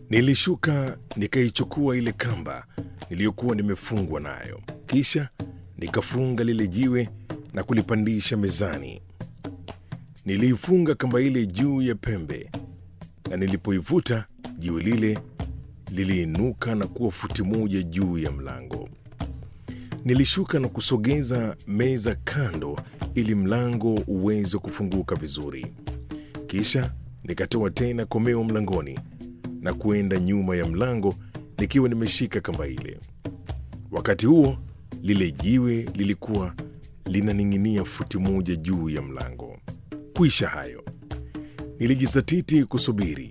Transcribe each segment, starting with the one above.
Nilishuka nikaichukua ile kamba niliyokuwa nimefungwa nayo, kisha nikafunga lile jiwe na kulipandisha mezani. Niliifunga kamba ile juu ya pembe, na nilipoivuta jiwe lile liliinuka na kuwa futi moja juu ya mlango. Nilishuka na kusogeza meza kando ili mlango uweze kufunguka vizuri. Kisha nikatoa tena komeo mlangoni na kuenda nyuma ya mlango nikiwa nimeshika kamba ile. Wakati huo lile jiwe lilikuwa linaning'inia futi moja juu ya mlango. Kuisha hayo, nilijizatiti kusubiri.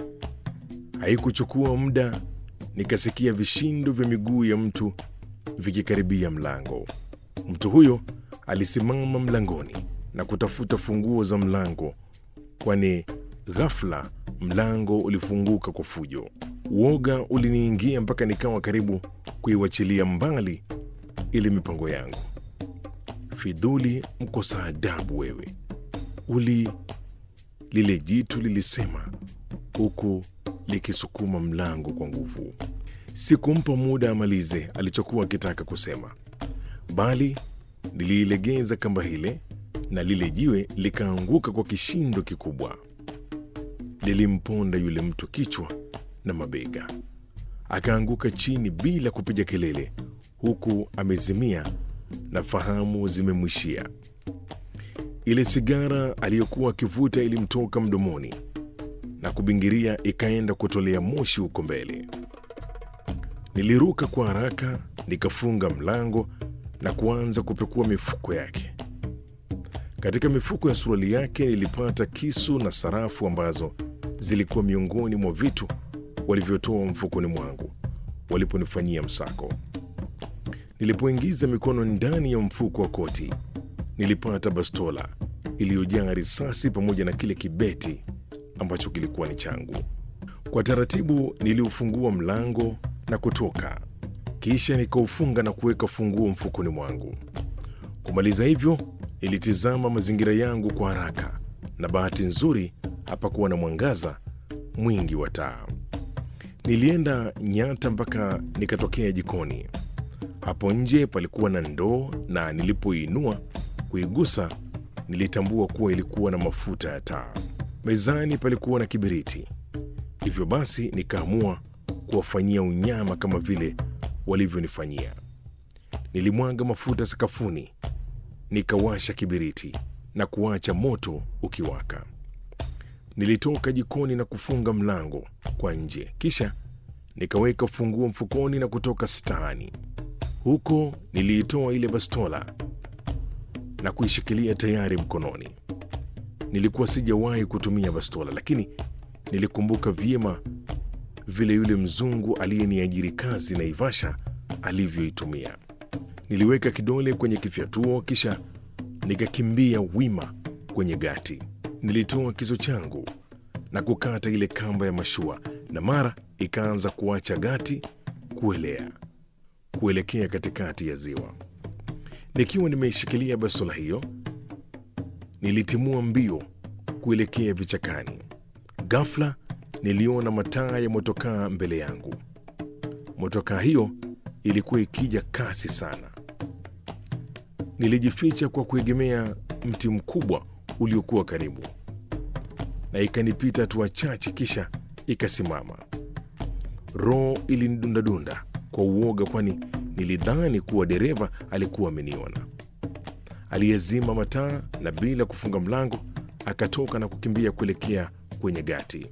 Haikuchukua muda, nikasikia vishindo vya miguu ya mtu vikikaribia mlango. Mtu huyo alisimama mlangoni na kutafuta funguo za mlango, kwani ghafla mlango ulifunguka kwa fujo. Uoga uliniingia mpaka nikawa karibu kuiwachilia mbali ile mipango yangu. Fidhuli, mkosa adabu wewe! Uli, lile jitu lilisema huku likisukuma mlango kwa nguvu. Sikumpa muda amalize alichokuwa akitaka kusema, bali niliilegeza kamba ile na lile jiwe likaanguka kwa kishindo kikubwa. Lilimponda yule mtu kichwa na mabega, akaanguka chini bila kupiga kelele, huku amezimia na fahamu zimemwishia. Ile sigara aliyokuwa akivuta ilimtoka mdomoni na kubingiria, ikaenda kutolea moshi huko mbele. Niliruka kwa haraka, nikafunga mlango na kuanza kupekua mifuko yake. Katika mifuko ya suruali yake nilipata kisu na sarafu ambazo zilikuwa miongoni mwa vitu walivyotoa mfukoni mwangu waliponifanyia msako. Nilipoingiza mikono ndani ya mfuko wa koti, nilipata bastola iliyojaa risasi pamoja na kile kibeti ambacho kilikuwa ni changu. Kwa taratibu niliufungua mlango na kutoka, kisha nikaufunga na kuweka funguo mfukoni mwangu. Kumaliza hivyo, nilitizama mazingira yangu kwa haraka, na bahati nzuri hapakuwa na mwangaza mwingi wa taa. Nilienda nyata mpaka nikatokea jikoni. Hapo nje palikuwa na ndoo, na nilipoinua kuigusa, nilitambua kuwa ilikuwa na mafuta ya taa. Mezani palikuwa na kibiriti, hivyo basi nikaamua kuwafanyia unyama kama vile walivyonifanyia. Nilimwaga mafuta sakafuni, nikawasha kibiriti na kuacha moto ukiwaka. Nilitoka jikoni na kufunga mlango kwa nje, kisha nikaweka funguo mfukoni na kutoka staani. Huko niliitoa ile bastola na kuishikilia tayari mkononi. Nilikuwa sijawahi kutumia bastola, lakini nilikumbuka vyema vile yule mzungu aliyeniajiri kazi Naivasha alivyoitumia. Niliweka kidole kwenye kifyatuo, kisha nikakimbia wima kwenye gati. Nilitoa kisu changu na kukata ile kamba ya mashua, na mara ikaanza kuacha gati kuelea kuelekea katikati ya ziwa. Nikiwa nimeishikilia bastola hiyo, nilitimua mbio kuelekea vichakani. Ghafla niliona mataa ya motokaa mbele yangu. Motokaa hiyo ilikuwa ikija kasi sana. Nilijificha kwa kuegemea mti mkubwa uliokuwa karibu, na ikanipita hatua chache, kisha ikasimama. Roho ilinidundadunda kwa uoga, kwani nilidhani kuwa dereva alikuwa ameniona. Aliyezima mataa na bila kufunga mlango akatoka na kukimbia kuelekea kwenye gati.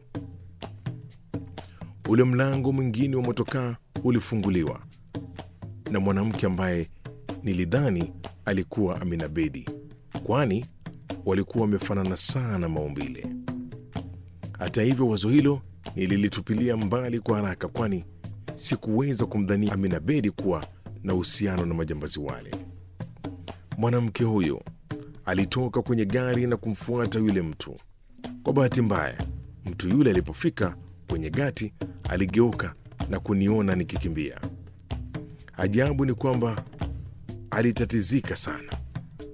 Ule mlango mwingine wa motokaa ulifunguliwa na mwanamke ambaye nilidhani alikuwa Amina Bedi, kwani walikuwa wamefanana sana maumbile. Hata hivyo, wazo hilo nililitupilia mbali kwa haraka, kwani sikuweza kumdhania Amina Bedi kuwa na uhusiano na majambazi wale. Mwanamke huyo alitoka kwenye gari na kumfuata yule mtu. Kwa bahati mbaya, mtu yule alipofika kwenye gati aligeuka na kuniona nikikimbia. Ajabu ni kwamba alitatizika sana,